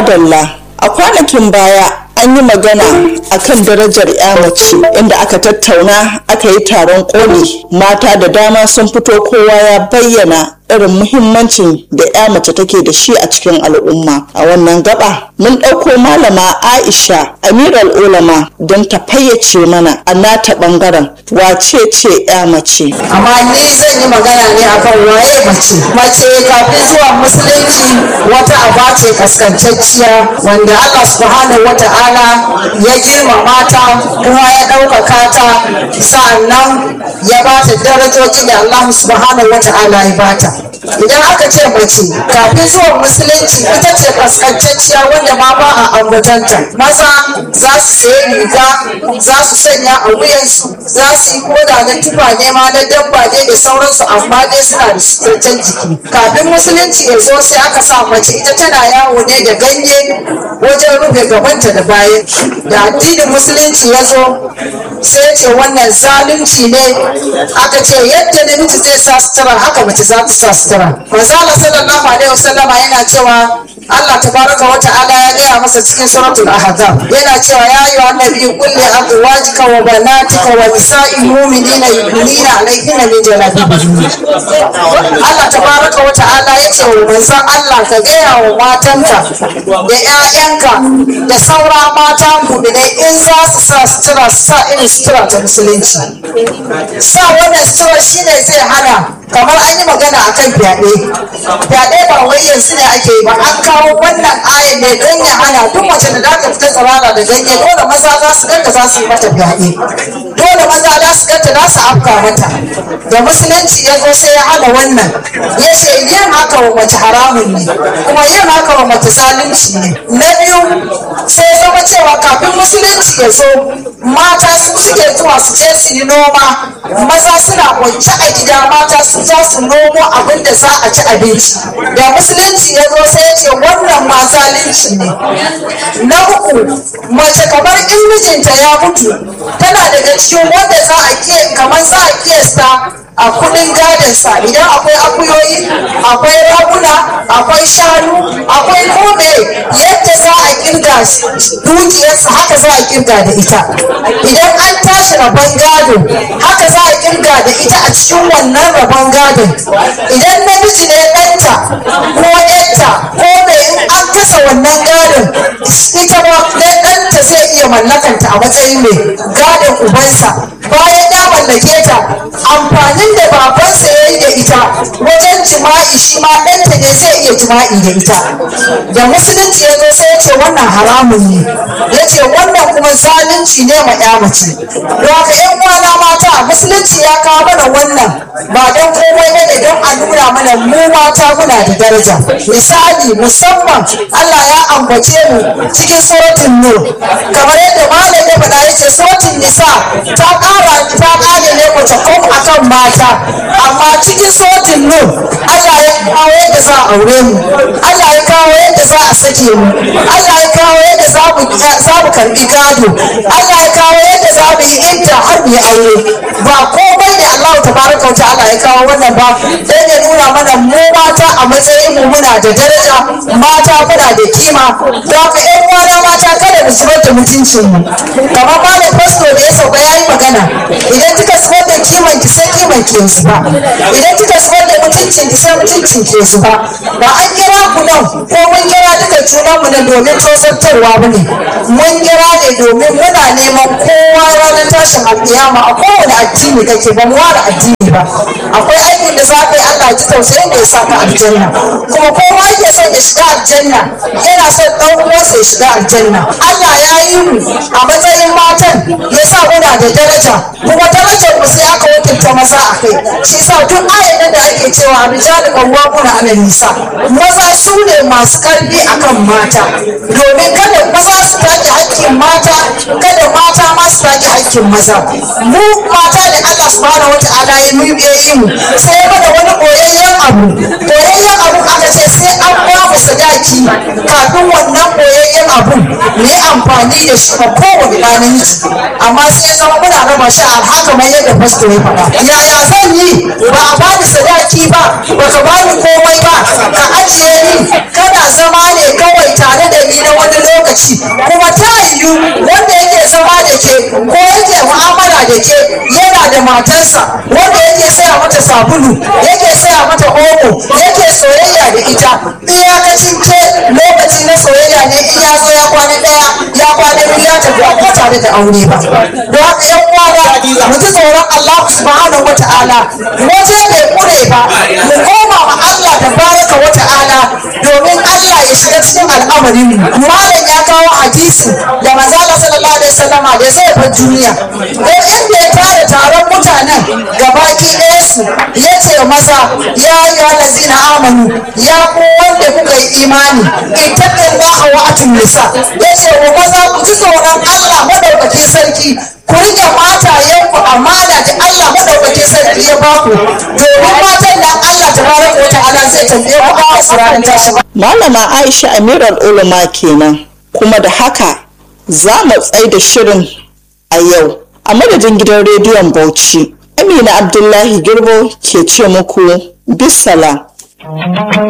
madalla a kwanakin baya an yi magana akan darajar ya mace inda aka tattauna aka yi taron koli mata da dama sun fito kowa ya bayyana irin muhimmancin da ya mace take da shi a cikin al'umma a wannan gaba mun ɗauko malama aisha amiral ulama don ta fayyace mana a nata ɓangaren wace ce ya mace amma ni zan yi magana ne akan waye mace mace kafin zuwa musulunci wata aba ce kaskantacciya wanda allah subhanahu wata'ala ya girmama ta kuma ya ɗaukaka ta sa'annan ya ba ta darajoji da allah subhanahu wata'ala ya bata idan aka ce mace kafin zuwa musulunci ita ce kaskantacciya wanda ma ba a ambatanta maza za su sayi riga za su sanya a wuyansu za su yi koda na tufa ne ma na dabba ne da sauransu amma dai suna da suturtan jiki kafin musulunci ya zo sai aka sa mace ita tana yawo ne da ganye wajen rufe gabanta da bayan da addinin musulunci ya zo sai ce wannan zalunci ne aka ce yadda namiji zai sa sutura haka mace za ta sa sutura manzala sallallahu alaihi wasallama yana cewa Allah tabaraka wa ta'ala ya gaya masa cikin suratul ahzab yana cewa ya ayyuha annabi qul li azwajika wa banatika wa nisa'il mu'minina yudnina alayhinna min jalabibihinna Allah tabaraka wa ta'ala ya ce wa manzon Allah ka gaya wa matanka da ƴaƴanka da saura mata mu'minai in za su sa sutura su sa irin sutura ta musulunci sa wannan sutura shine zai hana kamar an yi magana akan fyaɗe fyaɗe ba wai yanzu ne ake yi ba an kawo wannan ayan ne don ya hana duk mace da za ta fita tsirara da ganye dole maza za su ganta za su yi mata fyaɗe dole maza za su ganta za su afka mata da musulunci ya zo sai ya hana wannan ya ce yin haka wa mace haramun ne kuma yin haka wa mace zalunci ne na biyu sai ya zama cewa kafin musulunci ya zo mata su suke zuwa su je su yi noma maza suna kwance a gida mata su za su nomo abin da za a ci abinci da musulunci ya zo sai ya ce wannan ma zalunci ne na uku mace kamar in mijinta ya mutu tana daga cikin wanda za a ke kamar za a kiyasta a kudin gadonsa idan akwai akuyoyi akwai raguna akwai shanu akwai kome yadda za a kirga dukiyarsa haka za a kirga da ita idan an tashi rabon gado haka za a kirga da ita a cikin wannan rabon gadon idan namiji ne ɗanta ko ɗanta ko me in an kasa wannan gadon ita ma ɗanta zai iya mallakanta a matsayin mai gadon ubansa bayan ya mallake ta amfanin da babansa ya yi da ita wajen jima'i shi ma ɗanta ne zai iya jima'i da ita da musulunci ya zo sai ya ce wannan haramun ne ya ce wannan kuma zalunci ne ma ya mace don haka yan uwana mata musulunci ya kawo mana wannan ba don komai ba ne don a nuna mana mu mata muna da daraja misali musamman Allah ya ambace mu cikin suratul nur kamar yadda malam ya faɗa yace suratul nisa ta ƙara ta ƙare ne mace kom akan mata amma cikin suratul nur Allah ya kawo yadda za a aure mu Allah ya kawo yadda za a sake mu Allah ya kawo yadda za mu za mu karbi gado Allah ya kawo yadda za mu yi idda har mu yi aure ba komai ne Allah tabaraka wa ta'ala ya kawo wannan ba dan ya nuna mana mu mata a matsayin mu muna da daraja mata muna da kima don haka ƴan uwana mata kada mu zubar da mutuncin mu kamar malam fasto da ya sauka ya yi magana idan kika zubar da kiman ki sai kiman ki yanzu ba idan kika zubar da mutuncin ki sai mutuncin ki yanzu ba ba an kira ku nan ko mun kira duka junan mu nan domin tozartarwa ba ne mun kira ne domin muna neman kowa ranar tashin alƙiyama a kowane addini kake ba mu ware addini ba akwai aikin da za ka yi Allah ji tausayin da ya sa ka aljanna kuma kowa yake son ya shiga aljanna yana son ɗan uwansa ya shiga aljanna Allah ya yi mu a matsayin matan ya sa muna da daraja kuma darajar mu sai aka wakilta maza a kai shi sa duk ayan da ake cewa rijal qawwamuna 'ala nisa maza su ne masu karfi akan mata domin kada maza su take hakkin mata kada mata ma su take hakkin maza mu mata da Allah subhanahu wata'ala ya mu ya yi mu sai ya mana wani boyayyen abu boyayyen abu aka ce sai an ba mu sadaki kafin wannan boyayyen abu mu yi amfani da shi ma kowane ɗa namiji amma sai ya zama muna raba shi a haka mai yadda fasto ya faɗa yaya zan yi ba a bani sadaki ba ba ka bani komai ba ka ajiye ni kana zama ne kawai tare da ni matarsa wanda yake saya mata sabulu yake saya mata omo yake soyayya da ita iyakacin ke lokaci na soyayya ne in ya zo ya kwana ɗaya ya kwana biyu ya tafi ba tare da aure ba don haka yan uwa mu ji tsoron Allah subhanahu wa ta'ala waje bai kure ba mu koma ma Allah da baraka wa ta'ala domin Allah ya shiga cikin al'amarin mu malam ya kawo hadisi da manzo Allah sallallahu alaihi wasallama da zai bar duniya ko inda ya tara taron mutanen gabaki ɗaya su ya ce masa ya yi lazina amanu ya ku wanda kuka yi imani ittaqillaha wa atun nisa ya ce wa maza ku ji tsoron Allah madaukakin sarki ku rike matayenku amana da Allah madaukakin sarki ya baku domin matan da Allah tabaraka wa ta'ala zai tambaye ku a asirarin tashi malama aisha amiral ulama kenan kuma da haka za mu tsai da shirin a yau a madadin gidan rediyon bauchi amina abdullahi girbo ke ce muku bisala